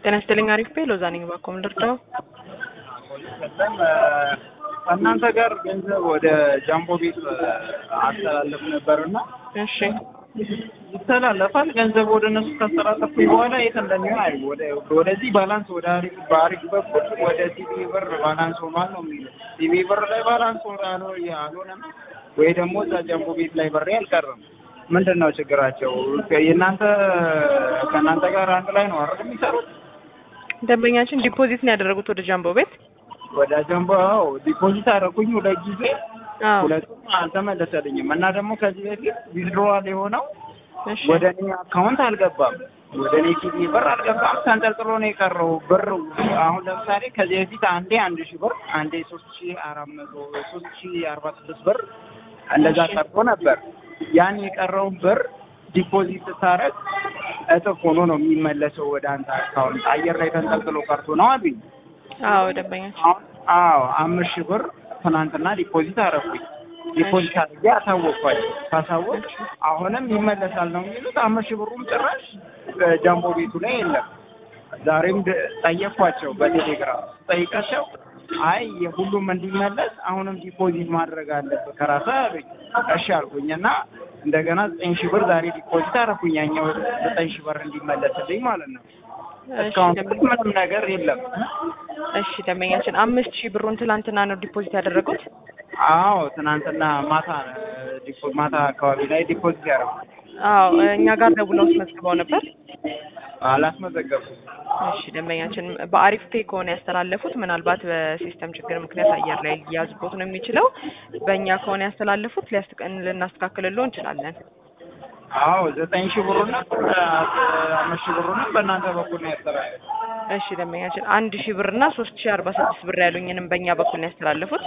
ጤና ይስጥልኝ። አሪፍ ቤ ሎዛ ነኝ። እባክዎ ምን ልርዳው? እናንተ ጋር ገንዘብ ወደ ጃምቦ ቤት አስተላለፍ ነበርና እሺ ይተላለፋል። ገንዘብ ወደ እነሱ ካስተላለፍኩኝ በኋላ የት እንደሚሆን አይ ወደ ወደዚህ ባላንስ ወደ አሪፍ በአሪፍ በኩል ወደ ሲቢ ብር ባላንስ ሆኗል ነው የሚለው። ሲቢ ብር ላይ ባላንስ ሆኖ አልሆነም ወይ ደግሞ እዛ ጃምቦ ቤት ላይ ብሬ አልቀረም። ምንድን ነው ችግራቸው? የእናንተ ከእናንተ ጋር አንድ ላይ ነው አይደል የሚሰሩት? ደንበኛችን ዲፖዚት ነው ያደረጉት ወደ ጃምቦ ቤት። ወደ ጃምቦ አዎ፣ ዲፖዚት አደረኩኝ ሁለት ጊዜ አዎ ሁለቱም አልተመለሰልኝም እና ደግሞ ከዚህ በፊት ዊዝድሮዋል የሆነው እሺ ወደ እኔ አካውንት አልገባም። ወደ እኔ ሲቢ ብር አልገባም። ተንጠልጥሎ ነው የቀረው ብር። አሁን ለምሳሌ ከዚህ በፊት አንዴ አንድ ሺህ ብር አንዴ ሶስት ሺህ አራት መቶ ሶስት ሺህ አርባ ስድስት ብር እንደዛ ቀርቶ ነበር። ያን የቀረውን ብር ዲፖዚት ስታረግ እጥፍ ሆኖ ነው የሚመለሰው ወደ አንተ አካውንት። አየር ላይ ተንጠልጥሎ ቀርቶ ነው አሉኝ። አዎ ደንበኛችን አሁን አዎ አምስት ሺህ ብር ትናንትና ዲፖዚት አደረኩኝ። ዲፖዚት አድርጌ አሳወቅኳቸው። ካሳወቅ አሁንም ይመለሳል ነው የሚሉት። አምስት ሺህ ብሩም ጭራሽ ጃምቦ ቤቱ ላይ የለም። ዛሬም ድ- ጠየቅኳቸው በቴሌግራም ጠይቃቸው፣ አይ የሁሉም እንዲመለስ አሁንም ዲፖዚት ማድረግ አለብህ ከራስህ አሉኝ። እሺ አልኩኝ እና እንደገና ዘጠኝ ሺህ ብር ዛሬ ዲፖዚት አደረኩኝ። ያኛው ዘጠኝ ሺህ ብር እንዲመለስልኝ ማለት ነው። እሺ እስካሁን ደንበኛ- ምንም ነገር የለም። እሺ ደንበኛችን አምስት ሺህ ብሩን ትላንትና ነው ዲፖዚት ያደረጉት። አዎ ትናንትና ማታ ዲፖ ማታ አካባቢ ላይ ዲፖዚት ያደረኩት አዎ እኛ ጋር ደውለው አስመዝግበው ነበር። አላስመዘገብኩም። እሺ ደንበኛችን በአሪፍ ፔ ከሆነ ያስተላለፉት ምናልባት በሲስተም ችግር ምክንያት አየር ላይ ሊያዝቦት ነው የሚችለው። በእኛ ከሆነ ያስተላለፉት ሊያስቀን ልናስተካክልሎ እንችላለን። አዎ ዘጠኝ ሺህ ብሩና አምስት ሺህ ብሩና በእናንተ በኩል ነው ያስተላለፉት። እሺ ደንበኛችን አንድ ሺህ ብር እና ሶስት ሺህ አርባ ስድስት ብር ያሉኝንም በእኛ በኩል ነው ያስተላለፉት።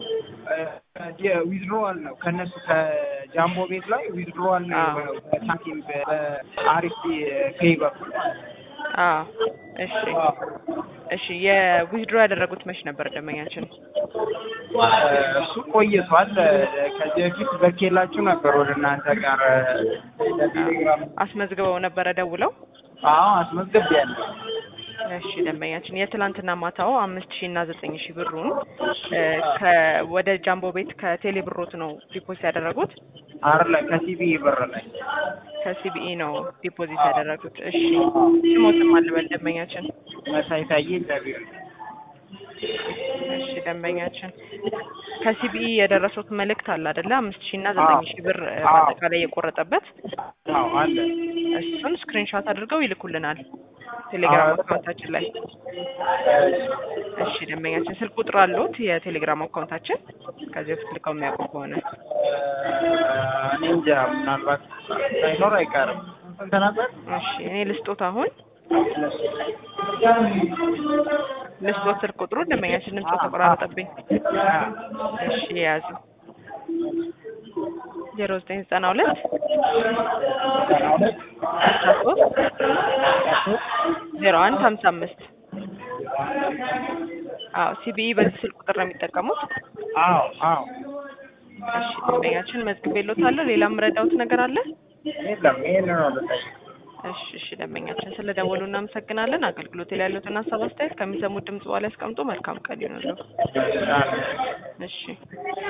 ዊዝድሮዋል ነው ከእነሱ ከጃምቦ ቤት ላይ ዊዝድሮዋል ነው አዎ። የሆነው በሳንቲም በአሪፍ ፔይ በኩል አዎ እሺ እሺ የዊዝድሮ ያደረጉት መች ነበር ደንበኛችን? እሱ ቆይቷል። ከዚህ በፊት በኬላችሁ ነበር ወደ እናንተ ጋር በቴሌግራም አስመዝግበው ነበረ ደውለው። አዎ አስመዝግቤያለሁ። እሺ ደንበኛችን የትላንትና ማታው አምስት ሺህ እና ዘጠኝ ሺህ ብሩን እ ከ- ወደ ጃምቦ ቤት ከቴሌ ብሮት ነው ዲፖዚት ያደረጉት። አር ላይ ከሲቢ ብር ላይ ከሲቢኢ ነው ዲፖዚት ያደረጉት። እሺ ስሞትም አልበል ደንበኛችን። መሳይ ታዬ ኢንተርቪው እሺ ደንበኛችን ከሲቢኢ የደረሱት መልእክት አለ አይደለ? አምስት ሺህ እና ዘጠኝ ሺህ ብር እ አዎ። በአጠቃላይ የቆረጠበት አዎ አለ እሱን ስክሪንሾት አድርገው ይልኩልናል ቴሌግራም አዎ። አካውንታችን ላይ። እሺ ደንበኛችን ስልክ ቁጥር አለዎት? የቴሌግራም አካውንታችን ከዚህ በፊት ልከው የሚያውቁ ከሆነ እኔ እንጃ ምናልባት ሳይኖር አይቀርም። ስንት ነበር? እሺ እኔ ልስጦት አሁን ልስጦት ስልክ ቁጥሩ ደንበኛችን ድምፅ ተቆራረጠብኝ። እሺ የያዙ ዜሮ ዘጠኝ ዘጠና ሁለት ዘጠና ሁለት አስራ ሶስት ዜሮ አንድ ሀምሳ አምስት አዎ ሲቢኢ በዚህ ስልክ ቁጥር ነው የሚጠቀሙት። አዎ አዎ እሺ ደንበኛችን መዝግቤልዎታለሁ። ሌላ የምረዳዎት ነገር አለ? የለም ይሄን ነው ልጠይቅ። እሺ እሺ ደንበኛችን ስለ ደወሉ እናመሰግናለን። አገልግሎት ላይ ያሉትን ሀሳብ አስተያየት ከሚሰሙት ድምጽ በኋላ ያስቀምጡ። መልካም ቀን ይሁንልዎ። እሺ